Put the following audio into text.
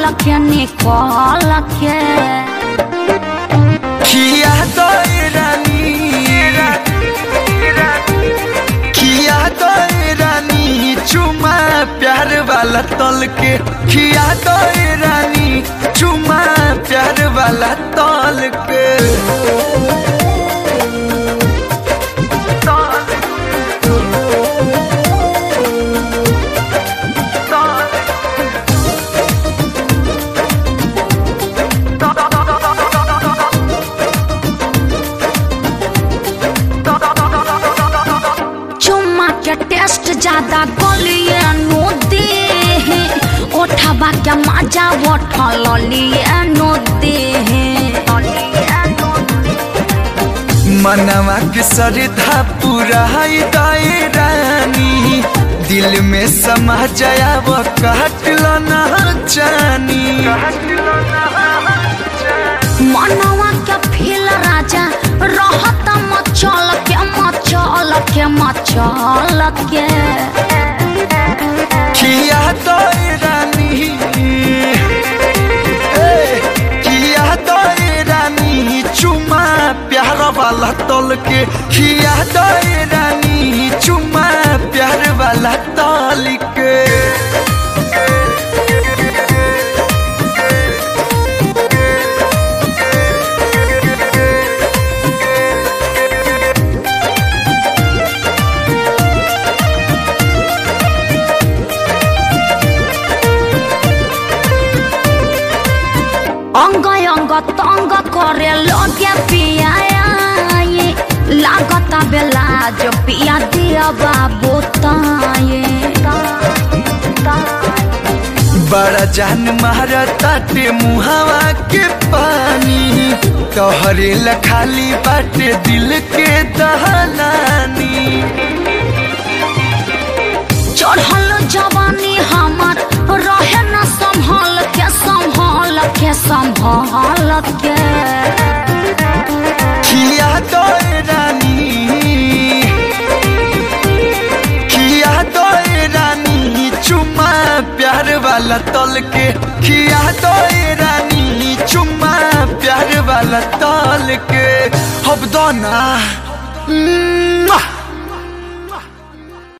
के निकल के खिया दई रानी खिया दई रानी चुमा प्यार वाला तल के खिया दई रानी चुमा प्यार वाला तल के चुम्मा के टेस्ट ज्यादा गलिए नो दे ओठबा के मजा उठल लिए नो दे मनवा के सरधा पूरा दई रानी दिल में समा जाया वो काटल ना जानी मनवा के फील राजा रहत मचल के मचल के मचल के किया दई रानी ए, किया दई रानी चुमा प्यार वाला तल के किया दई रानी चुमा प्यार वाला तल के अंग अंग तंग करे लगे पिया लागत बेला जो पिया दिया बाबू ताये बड़ा जान मारा ताटे मुहावा के पानी तोहरे ला खाली बाटे दिल के दहलानी चढ़ल जवानी हमर रहे न संभल के संभल के संभल के खिया दई रानी खिया दई रानी चुमा प्यार वाला तल के खिया दई रानी चुमा प्यार वाला तल के हब दो ना